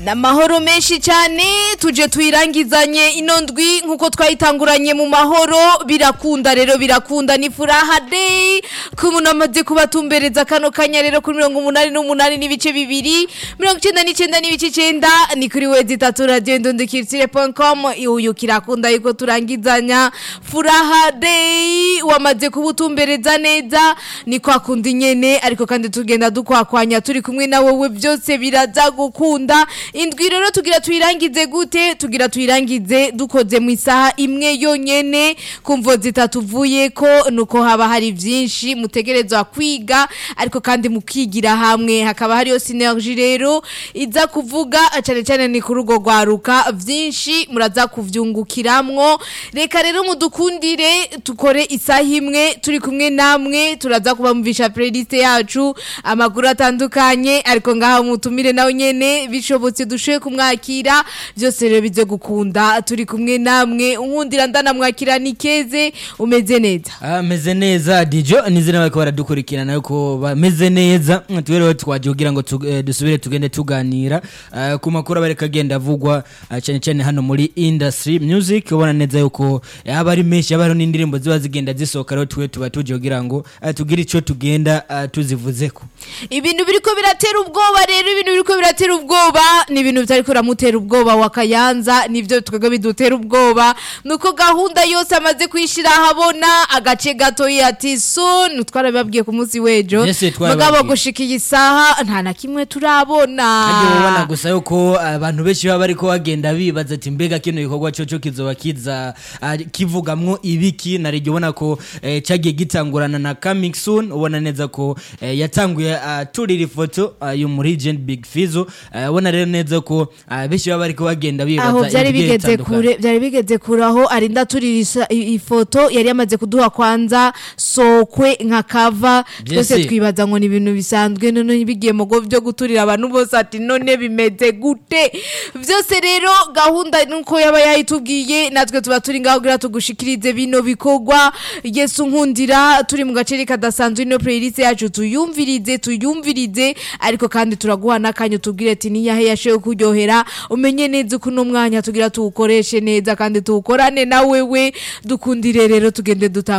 n'amahoro menshi cyane tuje twirangizanye ino ndwi nk'uko twayitanguranye mu mahoro birakunda rero birakunda ni furaha day ko umuntu amaze kubatumbereza kano kanya rero kuri mirongo umunani n'umunani n'ibice bibiri mirongo icyenda n'icyenda n'ibice icyenda ni kuri wezi itatu radiyo ndundikiritsire com uyu kirakunda yuko turangizanya furaha day wamaze kubutumbereza neza ni kwa kundi nyene ariko kandi tugenda dukwakwanya turi kumwe na wowe byose biraza gukunda indwi rero tugira tuyirangize gute tugira tuyirangize dukoze mu isaha imwe yonyene kumvo zitatuvuye ko nuko haba hari byinshi mutegerezwa kwiga ariko kandi mukigira hamwe hakaba hariyo synergie rero iza kuvuga cyane cyane ni kuri urwo rwaruka byinshi muraza kuvyungukiramwo reka rero mudukundire tukore isaha imwe turi kumwe namwe turaza kubamvisha playlist yacu amakuru atandukanye ariko ngaha mutumire nawe nyene bishobotse dushoye kumwakira byose rero bize gukunda turi kumwe namwe unkundira ndanamwakira ni keze umeze neza ameze neza dijo nizere bariko baradukurikirana yuko bameze neza tubereho twaje kugira ngo tu- eh, dusubire tugende tuganira eh, ku makuru abareka agenda avugwa eh, cyane cyane hano muri industry music ubona neza yuko yaba ari menshi yaba hariho n'indirimbo ziba zigenda zisohoka rero tuwe tuba tuje kugira ngo eh, tugire ico tugenda eh, tuzivuzeko ibintu biriko biratera ubwoba rero ibintu biriko biratera ubwoba ni ibintu bitariko biramutera ubwoba wa kayanza nivyo twebwe bidutera ubwoba nuko gahunda yose amaze kwishira ahabona agace gatoyi ati soon twarabibabwiye ku munsi w'ejo Yes, twarabibabwiye. mugabo gushika iyi saha nta na kimwe turabona Hagiye ubona gusa yuko abantu benshi baba bariko bagenda bibaza ati mbega kino gikorwa coco kizoba kiza ah, kivugamwo ibiki narijye ubona ko eh, cagiye gitangurana na coming soon ubona neza ko eh, yatanguye ah, turira ifoto ah, yo muri Legend Big Fizzo eh, ubona rero neza ko ah, benshi baba bariko bagenda bibaza aho byari ibigiye bigeze bitandukanye. kure byari bigeze kure aho arinda turira ifoto yari yamaze kuduha kwanza sokwe nka kava twese Byese. twibaza ngo ni ibintu bisanzwe none bigiye mu go byo guturira abantu bose ati none bimeze gute byose rero gahunda nuko yaba yayitubwiye natwe tuba turi ngaho kugira tugushikirize bino bikorwa yesu nkundira turi mu gace kadasanzwe ino playlist yacu tuyumvirize tuyumvirize ariko kandi turaguha n'akanya tubwire ati niyahe yashoye kuryohera umenye neza uko uno mwanya tugira tuwukoreshe neza kandi tuwukorane na wewe dukundire rero tugende dutanga